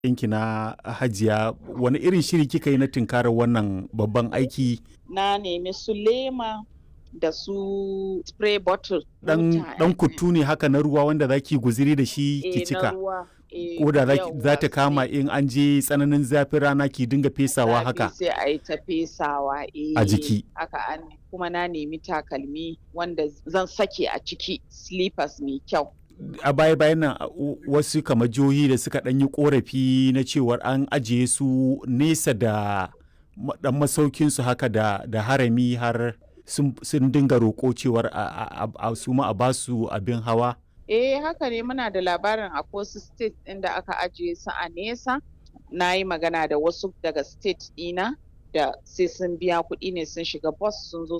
yanki na hajiya wani irin shiri kika yi na tunkarar wannan babban aiki na nemi su lema da su spray bottle dan dan kutu ne haka na ruwa wanda zaki guziri da shi ki cika ko da za ta kama in an je tsananin zafin rana ki dinga fesawa haka sai a yi ta fesawa a jiki haka an kuma na nemi takalmi wanda zan sake a ciki slippers mai kyau a baya bayan nan wasu kamar jihohi da suka ɗan yi korafi na cewar an ajiye su nesa da dan masaukin su haka da, da harami har sun dinga roƙo cewar a su ma a basu abin hawa eh haka ne muna da labarin a wasu state ɗin da aka ajiye su a nesa na yi magana da wasu daga state ɗina da sai sun biya kuɗi ne sun shiga bus sun zo